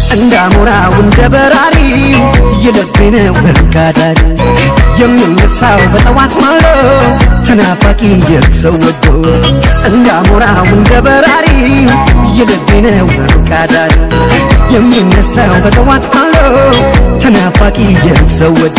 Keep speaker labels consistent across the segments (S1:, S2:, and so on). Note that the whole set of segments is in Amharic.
S1: እንዳሞራው እንደ በራሪ የልቤ ነው በርካዳሪ የሚነሳው በጠዋት ማሎ ተናፋቂ የሰው ወዶ እንዳሞራው እንደ በራሪ የልቤ ነው በርካዳሪ የሚነሳው በጠዋት ማሎ ተናፋቂ የሰው ወዶ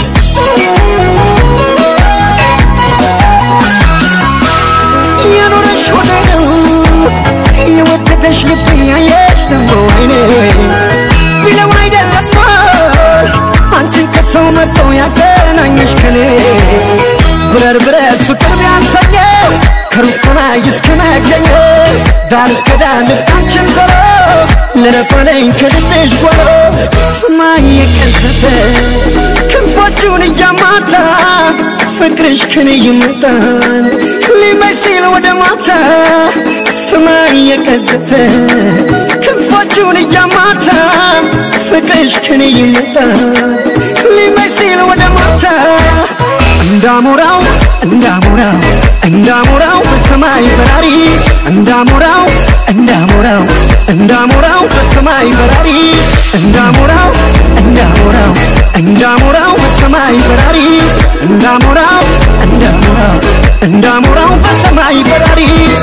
S1: የኖረሽ ሆነ ነው የወደደሽ ልብ ያየሽ ደግሞ አይኔ ቢለው አይደለም አንቺን ከሰው መጥቶ ያገናኘሽ ከኔ ብረር ብረት ፍቅር ቢያንሰኘው ከሩቅ ሰማይ እስከ መገኘ ዳር እስከ ዳር ልባችን ዞሮ ለረፈለኝ ከልብሽ ጓሮ ሰማይ የቀዘፈ ክንፎቹን እያማታ ፍቅርሽ ከኔ ይመጣል ሊመስል ወደ ማታ ሰማይ የቀዘፈ ክንፎቹን እያማታ ፍቅርሽ ከኔ ይመጣል ሊመስል ወደ ማታ እንዳሞራው እንዳሞራው እንዳሞራው በሰማይ በራሪ እንዳሞራው እንዳሞራው እንዳሞራው በሰማይ በራሪ እንዳሞራው እንዳሞራው እንዳሞራው በሰማይ በራሪ እንዳሞራው እንዳሞራው እንዳሞራው በሰማይ በራሪ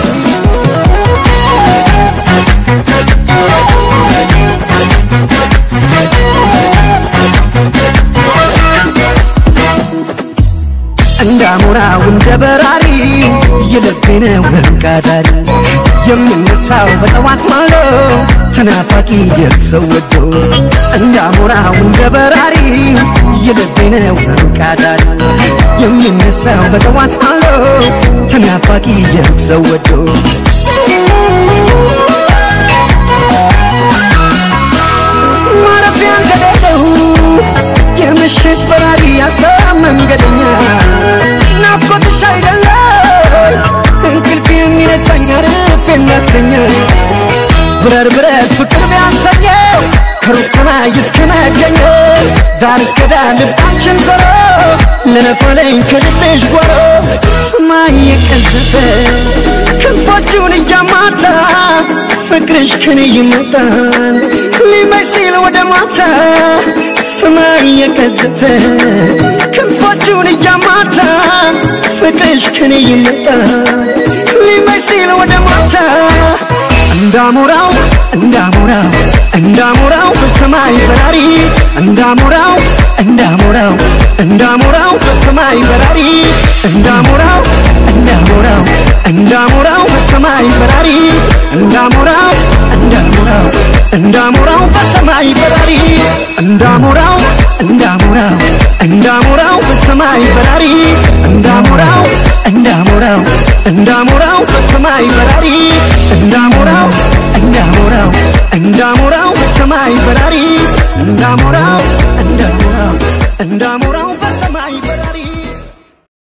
S1: እንዳሞራው እንደ በራሪ የልቤ ነው በርካዳሪ የሚነሳው በጠዋት ማሎ ተናፋቂ የሰው ወዶ እንዳሞራው እንደ በራሪ የልቤ ነው በርካዳሪ የሚነሳው በጠዋት ማሎ ተናፋቂ የሰው ወዶ ማረፊያ እንደሌለው የምሽት በራሪ ያሰብ መንገደኛ ናፍቆትሽ አይደለም እንቅልፍ የሚነሳኝ አርፍ የናተኛ ብረር ብረት ፍቅር ቢያሰኘው ከሩቅ ሰማይ እስከ መገኘው ዳር እስከ ዳር ልባችን ዞሮ ለነፈለኝ ከልብሽ ጓሮ ሰማይ የቀዘፈ ክንፎቹን እያማታ ፍቅርሽ ከኔ ይመጣል ሊመስል ወደ ማታ ሰማይ የቀዘፈ ክንፎቹን እያማታ ፍቅርሽ ከኔ ይመጣል ሊመስል ወደ ማታ እንዳሞራው እንዳሞራው እንዳሞራው በሰማይ በራሪ እንዳሞራው እንዳሞራው እንዳሞራው በሰማይ በራሪ እንዳሞራው እንዳሞራው እንዳሞራው በሰማይ በራሪ እንዳሞራው እንዳሞራው እንዳሞራው በሰማይ በራሪ እንዳሞራው እንዳሞራው እንዳሞራው በሰማይ በራሪ እንዳሞራው እንዳሞራው እንዳሞራው በሰማይ በራሪ እንዳሞራው እንዳሞራው እንዳሞራው በሰማይ በራሪ እንዳሞራው